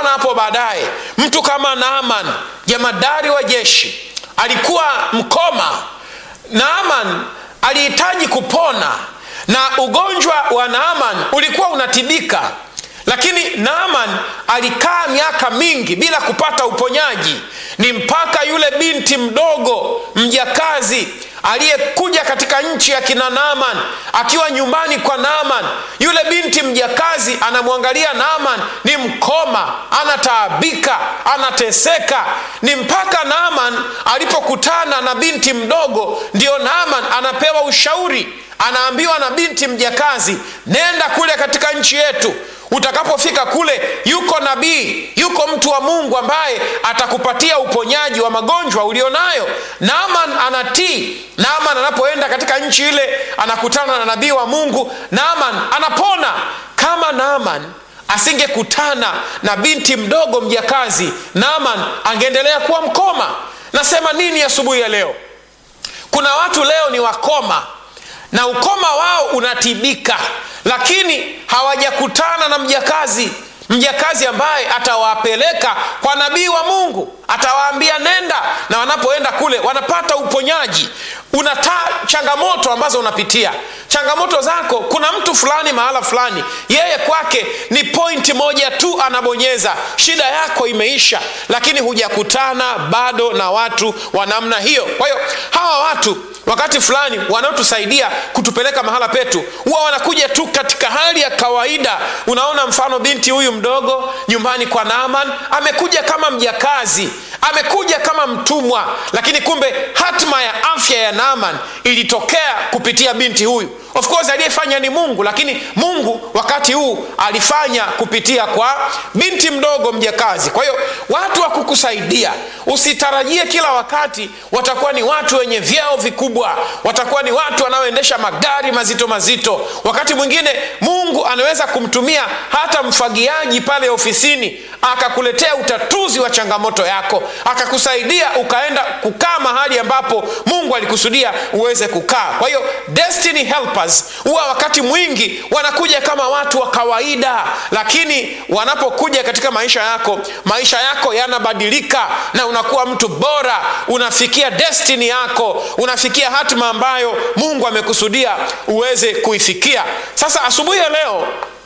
tutaona hapo baadaye mtu kama naaman jamadari wa jeshi alikuwa mkoma naaman alihitaji kupona na ugonjwa wa naaman ulikuwa unatibika lakini naaman alikaa miaka mingi bila kupata uponyaji ni mpaka yule binti mdogo mjakazi aliyekuja katika nchi ya kina naaman akiwa nyumbani kwa naaman yule binti mjakazi anamwangalia naaman ni mkoma anataabika anateseka ni mpaka naaman alipokutana na binti mdogo ndio naaman anapewa ushauri anaambiwa na binti mjakazi nenda kule katika nchi yetu utakapofika kule yuko nabii yuko mtu wa mungu ambaye atakupatia uponyaji wa magonjwa ulionayo naaman anatii naaman anapoenda katika nchi ile anakutana na nabii wa mungu naaman anapona kama naaman asingekutana na binti mdogo mjakazi naaman angeendelea kuwa mkoma nasema nini asubuhi ya, ya leo kuna watu leo ni wakoma na ukoma wao unatibika lakini hawajakutana na mjakazi mjakazi ambaye atawapeleka kwa nabii wa mungu atawaambia nenda na wanapoenda kule wanapata uponyaji unata changamoto ambazo unapitia changamoto zako kuna mtu fulani mahala fulani yeye kwake ni pointi moja tu anabonyeza shida yako imeisha lakini hujakutana bado na watu wa namna hiyo kwa hiyo hawa watu wakati fulani wanaotusaidia kutupeleka mahala petu huwa wanakuja tu katika hali ya kawaida unaona mfano binti huyu mdogo nyumbani kwa naaman amekuja kama mjakazi amekuja kama mtumwa lakini kumbe hatma ya afya ya naaman ilitokea kupitia binti huyu of course aliyefanya ni mungu lakini mungu wakati huu alifanya kupitia kwa binti mdogo mjakazi kwa hiyo watu wa kukusaidia usitarajie kila wakati watakuwa ni watu wenye vyeo vikubwa watakuwa ni watu wanaoendesha magari mazito mazito wakati mwingine mungu anaweza kumtumia hata mfagiaji pale ofisini akakuletea utatuzi wa changamoto yako akakusaidia ukaenda kukaa mahali ambapo mungu alikusudia uweze kukaa kwa hiyo destiny helpers huwa wakati mwingi wanakuja kama watu wa kawaida lakini wanapokuja katika maisha yako maisha yako yanabadilika na unakuwa mtu bora unafikia destiny yako unafikia hatima ambayo mungu amekusudia uweze kuifikia sasa asubuhi ya leo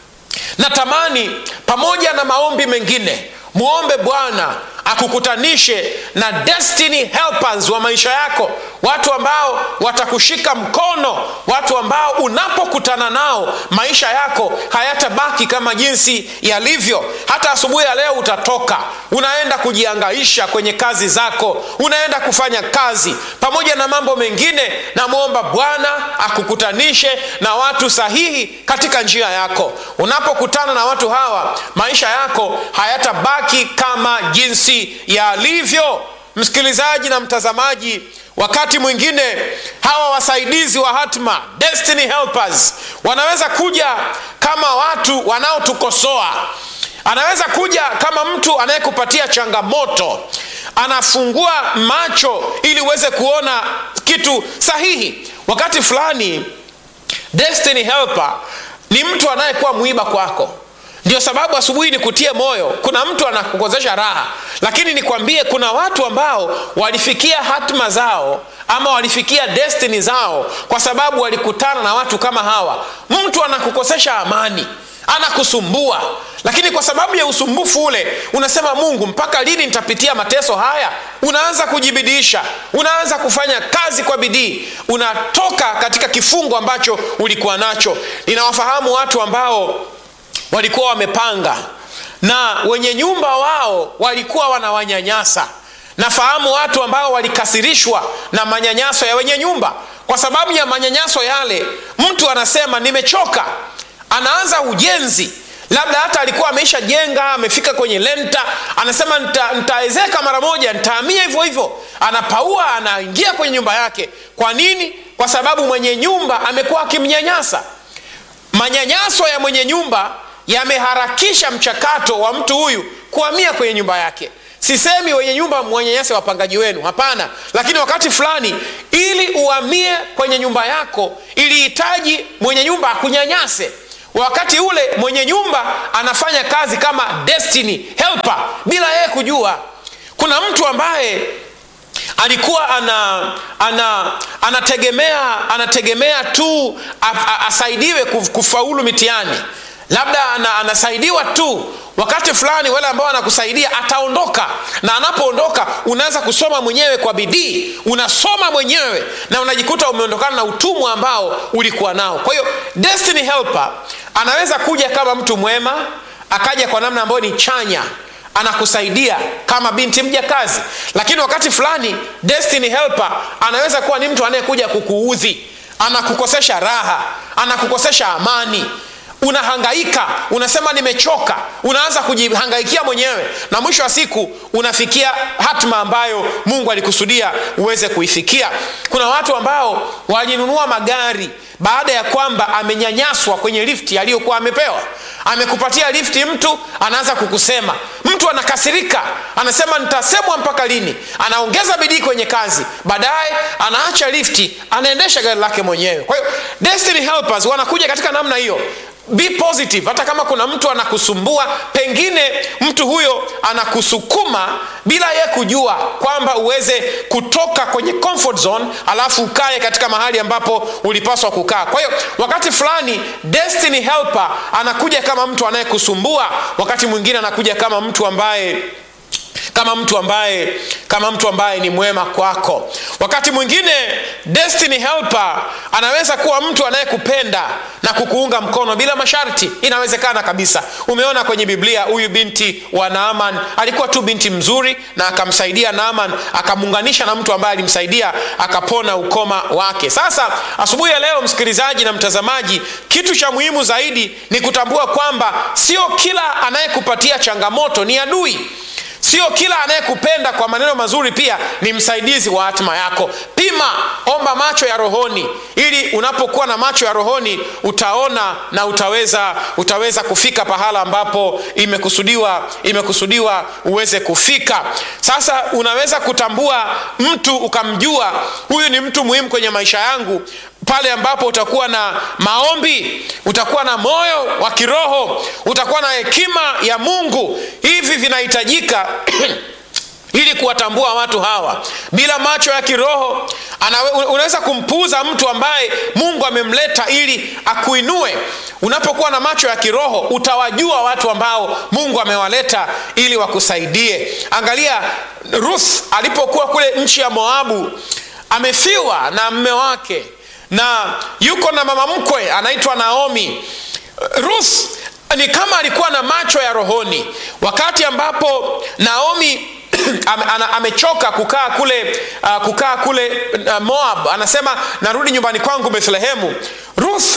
natamani pamoja na maombi mengine mwombe bwana akukutanishe na destiny helpers wa maisha yako watu ambao watakushika mkono watu ambao unapokutana nao maisha yako hayatabaki kama jinsi yalivyo hata asubuhi ya leo utatoka unaenda kujiangaisha kwenye kazi zako unaenda kufanya kazi pamoja na mambo mengine namwomba bwana akukutanishe na watu sahihi katika njia yako unapokutana na watu hawa maisha yako hayatabaki kama jinsi yalivyo msikilizaji na mtazamaji wakati mwingine hawa wasaidizi wa hatma destiny helpers wanaweza kuja kama watu wanaotukosoa anaweza kuja kama mtu anayekupatia changamoto anafungua macho ili uweze kuona kitu sahihi wakati fulani destiny helper ni mtu anayekuwa mwiba kwako ndio sababu asubuhi ni kutie moyo kuna mtu anakukozesha raha lakini nikwambie kuna watu ambao walifikia hatma zao ama walifikia destini zao kwa sababu walikutana na watu kama hawa mtu anakukosesha amani anakusumbua lakini kwa sababu ya usumbufu ule unasema mungu mpaka lini nitapitia mateso haya unaanza kujibidiisha unaanza kufanya kazi kwa bidii unatoka katika kifungo ambacho ulikuwa nacho ninawafahamu watu ambao walikuwa wamepanga na wenye nyumba wao walikuwa wanawanyanyasa nafahamu watu ambao walikasirishwa na manyanyaso ya wenye nyumba kwa sababu ya manyanyaso yale mtu anasema nimechoka anaanza ujenzi labda hata alikuwa ameisha jenga amefika kwenye lenta anasema nitaezeka nita mara moja nitaamia hivyo hivyo anapaua anaingia kwenye nyumba yake kwa nini kwa sababu mwenye nyumba amekuwa akimnyanyasa manyanyaso ya mwenye nyumba yameharakisha mchakato wa mtu huyu kuhamia kwenye nyumba yake sisemi wenye nyumba mwanyanyase wapangaji wenu hapana lakini wakati fulani ili uhamie kwenye nyumba yako ilihitaji mwenye nyumba akunyanyase wakati ule mwenye nyumba anafanya kazi kama destiny helper bila yeye kujua kuna mtu ambaye alikuwa ana, ana anategemea anategemea tu a, a, asaidiwe kuf- kufaulu mitihani labda ana, anasaidiwa tu wakati fulani wale ambao anakusaidia ataondoka na anapoondoka unaweza kusoma mwenyewe kwa bidii unasoma mwenyewe na unajikuta umeondokana na utumwa ambao ulikuwa nao kwa hiyo destiny helper anaweza kuja kama mtu mwema akaja kwa namna ambayo ni chanya anakusaidia kama binti mjakazi lakini wakati fulani destiny helper anaweza kuwa ni mtu anayekuja kukuudhi anakukosesha raha anakukosesha amani unahangaika unasema nimechoka unaanza kujihangaikia mwenyewe na mwisho wa siku unafikia hatma ambayo mungu alikusudia uweze kuifikia kuna watu ambao walinunua magari baada ya kwamba amenyanyaswa kwenye lifti aliyokuwa amepewa amekupatia lifti mtu anaanza kukusema mtu anakasirika anasema nitasemwa mpaka lini anaongeza bidii kwenye kazi baadaye anaacha lifti anaendesha gari lake mwenyewe kwa hiyo destiny helpers wanakuja katika namna hiyo be positive hata kama kuna mtu anakusumbua pengine mtu huyo anakusukuma bila ye kujua kwamba uweze kutoka kwenye comfort zone alafu ukae katika mahali ambapo ulipaswa kukaa kwa hiyo wakati fulani destiny helper anakuja kama mtu anayekusumbua wakati mwingine anakuja kama mtu ambaye kama mtu ambaye kama mtu ambaye ni mwema kwako wakati mwingine destiny helper anaweza kuwa mtu anayekupenda na kukuunga mkono bila masharti inawezekana kabisa umeona kwenye biblia huyu binti wa naaman alikuwa tu binti mzuri na akamsaidia naaman akamuunganisha na mtu ambaye alimsaidia akapona ukoma wake sasa asubuhi ya leo msikilizaji na mtazamaji kitu cha muhimu zaidi ni kutambua kwamba sio kila anayekupatia changamoto ni adui sio kila anayekupenda kwa maneno mazuri pia ni msaidizi wa hatima yako pima omba macho ya rohoni ili unapokuwa na macho ya rohoni utaona na utaweza utaweza kufika pahala ambapo imekusudiwa imekusudiwa uweze kufika sasa unaweza kutambua mtu ukamjua huyu ni mtu muhimu kwenye maisha yangu pale ambapo utakuwa na maombi utakuwa na moyo wa kiroho utakuwa na hekima ya mungu hivi vinahitajika ili kuwatambua watu hawa bila macho ya kiroho anawe, unaweza kumpuuza mtu ambaye mungu amemleta ili akuinue unapokuwa na macho ya kiroho utawajua watu ambao mungu amewaleta ili wakusaidie angalia ruth alipokuwa kule nchi ya moabu amefiwa na mme wake na yuko na mama mkwe anaitwa naomi ruth ni kama alikuwa na macho ya rohoni wakati ambapo naomi ame, ana, amechoka kukaa kule uh, kukaa kule uh, moab anasema narudi nyumbani kwangu bethlehemu ruth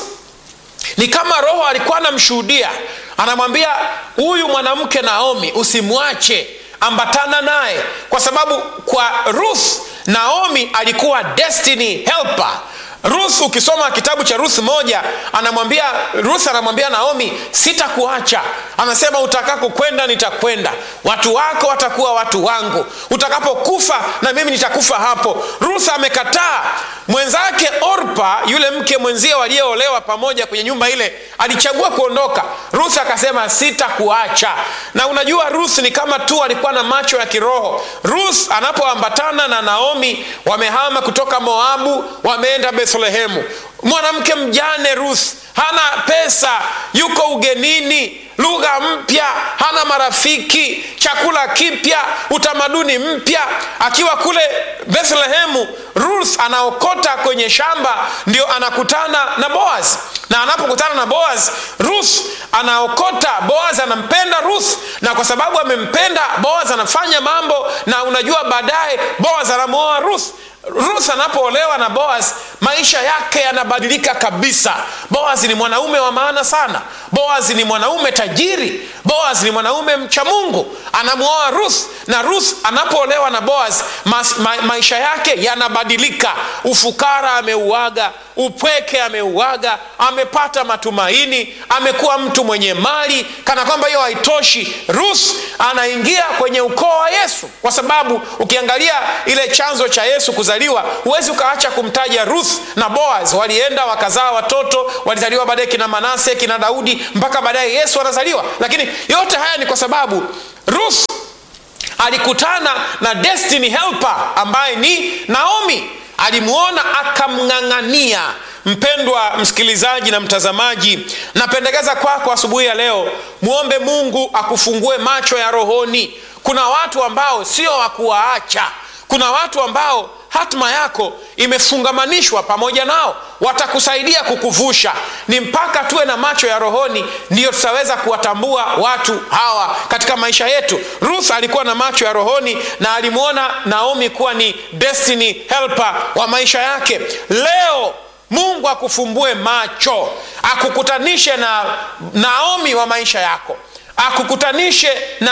ni kama roho alikuwa anamshuhudia anamwambia huyu mwanamke naomi usimwache ambatana naye kwa sababu kwa ruth naomi alikuwa destiny helper ruth ukisoma kitabu cha ruth moja anamwambia ruth anamwambia naomi sitakuacha anasema utakako kwenda nitakwenda watu wako watakuwa watu wangu utakapokufa na mimi nitakufa hapo ruth amekataa mwenzake orpa yule mke mwenzie waliyoolewa pamoja kwenye nyumba ile alichagua kuondoka ruth akasema sitakuacha na unajua ruth ni kama tu alikuwa na macho ya kiroho ruth anapoambatana na naomi wamehama kutoka moabu wameenda bethlehemu mwanamke mjane ruth hana pesa yuko ugenini lugha mpya hana marafiki chakula kipya utamaduni mpya akiwa kule bethlehemu ruth anaokota kwenye shamba ndio anakutana na boaz na anapokutana na boaz ruth anaokota boaz anampenda ruth na kwa sababu amempenda boaz anafanya mambo na unajua baadaye boaz anamwoa ruth ruth anapoolewa na boaz maisha yake yanabadilika kabisa boaz ni mwanaume wa maana sana boaz ni mwanaume tajiri boaz ni mwanaume mcha mungu anamwoa ruth na ruth anapoolewa na boaz ma, ma, maisha yake yanabadilika ufukara ameuaga upweke ameuaga amepata matumaini amekuwa mtu mwenye mali kana kwamba hiyo haitoshi ruth anaingia kwenye ukoo wa yesu kwa sababu ukiangalia ile chanzo cha yesu kuzaliwa huwezi ukaacha kumtaja ruth ruth na boaz walienda wakazaa watoto walizaliwa baadaye kina manase kina daudi mpaka baadaye yesu anazaliwa lakini yote haya ni kwa sababu ruth alikutana na destiny helper ambaye ni naomi alimwona akamng'ang'ania mpendwa msikilizaji na mtazamaji napendekeza kwako asubuhi ya leo mwombe mungu akufungue macho ya rohoni kuna watu ambao sio wakuwaacha kuna watu ambao hatma yako imefungamanishwa pamoja nao watakusaidia kukuvusha ni mpaka tuwe na macho ya rohoni ndiyo tutaweza kuwatambua watu hawa katika maisha yetu ruth alikuwa na macho ya rohoni na alimwona naomi kuwa ni destiny helper wa maisha yake leo mungu akufumbue macho akukutanishe na naomi wa maisha yako akukutanishe na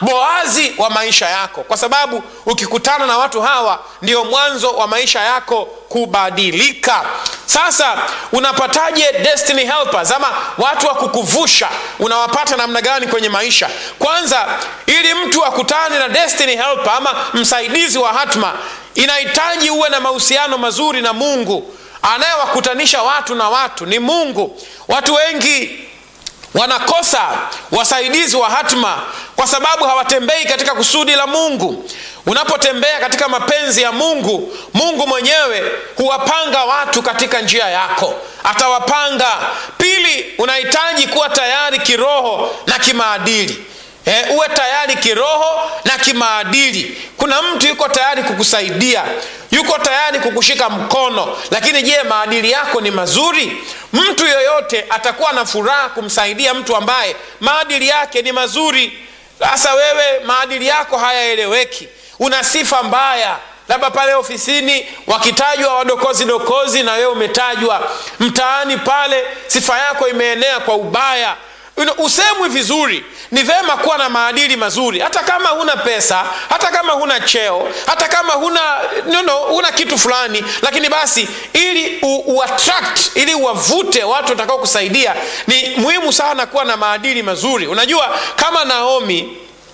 boazi wa maisha yako kwa sababu ukikutana na watu hawa ndio mwanzo wa maisha yako kubadilika sasa unapataje destiny helpers ama watu wa kukuvusha unawapata namna gani kwenye maisha kwanza ili mtu akutane na destiny helper ama msaidizi wa hatma inahitaji uwe na mahusiano mazuri na mungu anayewakutanisha watu na watu ni mungu watu wengi wanakosa wasaidizi wa hatma kwa sababu hawatembei katika kusudi la mungu unapotembea katika mapenzi ya mungu mungu mwenyewe huwapanga watu katika njia yako atawapanga pili unahitaji kuwa tayari kiroho na kimaadili E, uwe tayari kiroho na kimaadili kuna mtu yuko tayari kukusaidia yuko tayari kukushika mkono lakini je maadili yako ni mazuri mtu yoyote atakuwa na furaha kumsaidia mtu ambaye maadili yake ni mazuri sasa wewe maadili yako hayaeleweki una sifa mbaya labda pale ofisini wakitajwa wadokozi dokozi na wewe umetajwa mtaani pale sifa yako imeenea kwa ubaya usemwi vizuri ni vema kuwa na maadili mazuri hata kama huna pesa hata kama huna cheo hata kama huna no, no, huna kitu fulani lakini basi ili u, uattract ili uwavute watu watakao kusaidia ni muhimu sana kuwa na maadili mazuri unajua kama naomi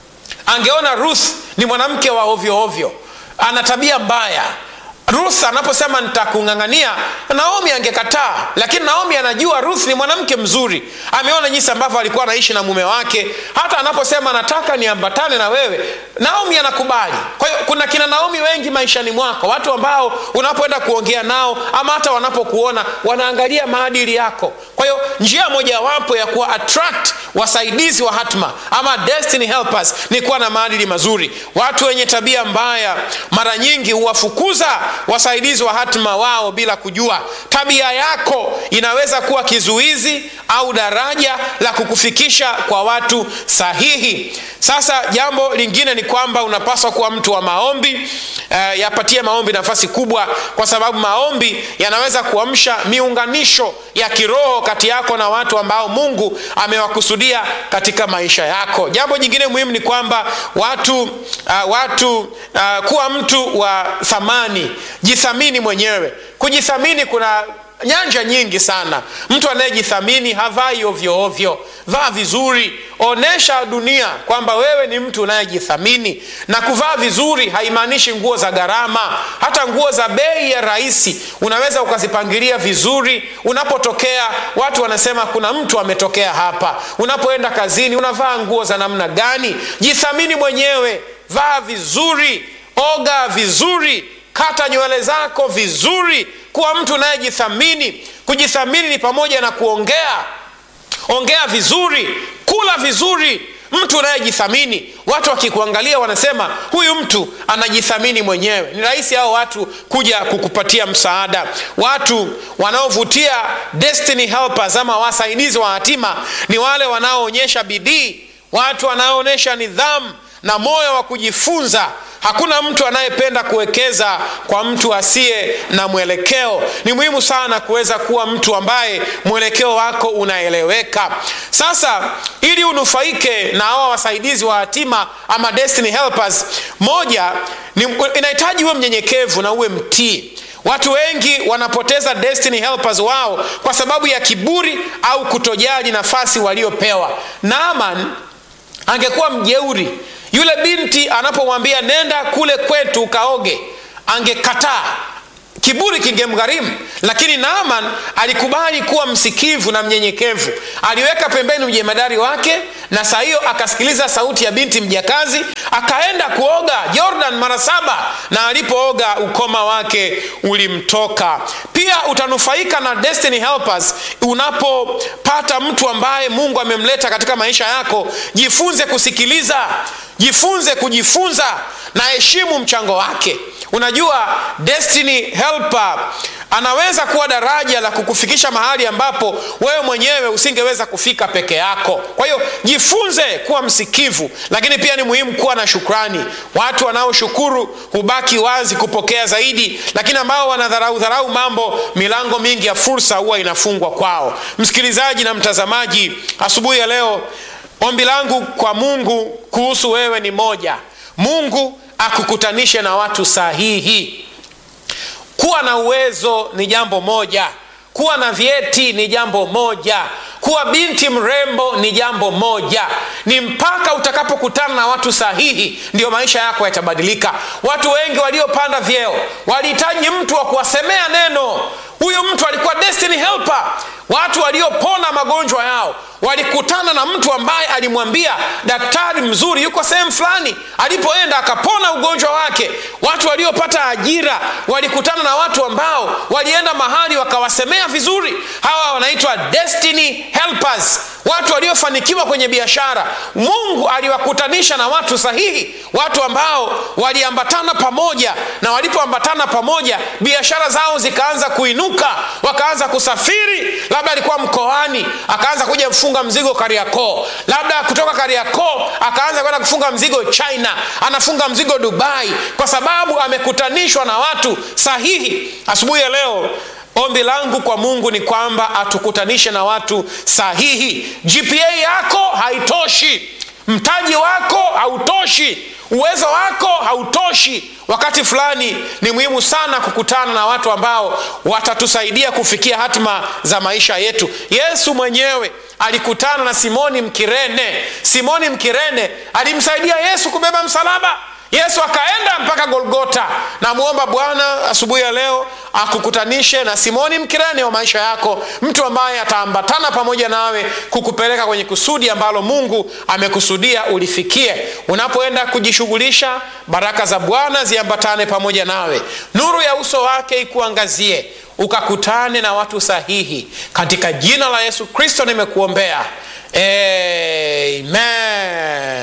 angeona ruth ni mwanamke wa ovyo ovyo ana tabia mbaya ruth anaposema nitakung'ang'ania naomi angekataa lakini naomi anajua ruth ni mwanamke mzuri ameona jinsi ambavyo alikuwa anaishi na mume wake hata anaposema nataka niambatane na wewe naomi anakubali kwa hiyo kuna kina naomi wengi maishani mwako watu ambao unapoenda kuongea nao ama hata wanapokuona wanaangalia maadili yako kwa hiyo njia mojawapo ya kuwa attract wasaidizi wa hatma ama destiny helpers ni kuwa na maadili mazuri watu wenye tabia mbaya mara nyingi huwafukuza wasaidizi wa hatma wao bila kujua tabia yako inaweza kuwa kizuizi au daraja la kukufikisha kwa watu sahihi sasa jambo lingine ni kwamba unapaswa kuwa mtu wa maombi uh, yapatie maombi nafasi kubwa kwa sababu maombi yanaweza kuamsha miunganisho ya kiroho kati yako na watu ambao mungu amewakusudia katika maisha yako jambo jingine muhimu ni kwamba watu uh, watu uh, kuwa mtu wa thamani jithamini mwenyewe kujithamini kuna nyanja nyingi sana mtu anayejithamini havai ovyo ovyo vaa vizuri onyesha dunia kwamba wewe ni mtu unayejithamini na kuvaa vizuri haimaanishi nguo za gharama hata nguo za bei ya rahisi unaweza ukazipangilia vizuri unapotokea watu wanasema kuna mtu ametokea hapa unapoenda kazini unavaa nguo za namna gani jithamini mwenyewe vaa vizuri oga vizuri kata nywele zako vizuri kuwa mtu unayejithamini kujithamini ni pamoja na kuongea ongea vizuri kula vizuri mtu unayejithamini watu wakikuangalia wanasema huyu mtu anajithamini mwenyewe ni rahisi hao watu kuja kukupatia msaada watu wanaovutia destiny helpers ama wasaidizi wa hatima ni wale wanaoonyesha bidii watu wanaoonyesha nidhamu na moyo wa kujifunza hakuna mtu anayependa kuwekeza kwa mtu asiye na mwelekeo ni muhimu sana kuweza kuwa mtu ambaye mwelekeo wako unaeleweka sasa ili unufaike na hawa wasaidizi wa hatima ama destiny helpers moja ni, inahitaji uwe mnyenyekevu na uwe mtii watu wengi wanapoteza destiny helpers wao kwa sababu ya kiburi au kutojali nafasi waliopewa naaman angekuwa mjeuri yule binti anapomwambia nenda kule kwetu ukaoge angekataa kiburi kingemgharimu lakini naaman alikubali kuwa msikivu na mnyenyekevu aliweka pembeni ujemadari wake na saa hiyo akasikiliza sauti ya binti mjakazi akaenda kuoga jordan mara saba na alipooga ukoma wake ulimtoka pia utanufaika na destiny helpers unapopata mtu ambaye mungu amemleta katika maisha yako jifunze kusikiliza jifunze kujifunza na heshimu mchango wake unajua destiny helper anaweza kuwa daraja la kukufikisha mahali ambapo wewe mwenyewe usingeweza kufika peke yako kwa hiyo jifunze kuwa msikivu lakini pia ni muhimu kuwa na shukrani watu wanaoshukuru hubaki wazi kupokea zaidi lakini ambao wanadharau dharau mambo milango mingi ya fursa huwa inafungwa kwao msikilizaji na mtazamaji asubuhi ya leo ombi langu kwa mungu kuhusu wewe ni moja mungu akukutanishe na watu sahihi kuwa na uwezo ni jambo moja kuwa na vyeti ni jambo moja kuwa binti mrembo ni jambo moja ni mpaka utakapokutana na watu sahihi ndio maisha yako yatabadilika watu wengi waliopanda vyeo walihitaji mtu wa kuwasemea neno huyu mtu alikuwa destiny helper watu waliopona magonjwa yao walikutana na mtu ambaye alimwambia daktari mzuri yuko sehemu fulani alipoenda akapona ugonjwa wake watu waliopata ajira walikutana na watu ambao walienda mahali wakawasemea vizuri hawa wanaitwa destiny helpers watu waliofanikiwa kwenye biashara mungu aliwakutanisha na watu sahihi watu ambao waliambatana pamoja na walipoambatana pamoja biashara zao zikaanza kuinuka wakaanza kusafiri labda alikuwa mkoani akaanza kuja kufunga mzigo kariakoo labda kutoka kariakoo akaanza kwenda kufunga mzigo china anafunga mzigo dubai kwa sababu amekutanishwa na watu sahihi asubuhi ya leo ombi langu kwa mungu ni kwamba atukutanishe na watu sahihi gpa yako haitoshi mtaji wako hautoshi uwezo wako hautoshi wakati fulani ni muhimu sana kukutana na watu ambao watatusaidia kufikia hatima za maisha yetu yesu mwenyewe alikutana na simoni mkirene simoni mkirene alimsaidia yesu kubeba msalaba yesu akaenda mpaka golgota namwomba bwana asubuhi ya leo akukutanishe na simoni mkirene wa maisha yako mtu ambaye ataambatana pamoja nawe kukupeleka kwenye kusudi ambalo mungu amekusudia ulifikie unapoenda kujishughulisha baraka za bwana ziambatane pamoja nawe nuru ya uso wake ikuangazie ukakutane na watu sahihi katika jina la yesu kristo nimekuombea amen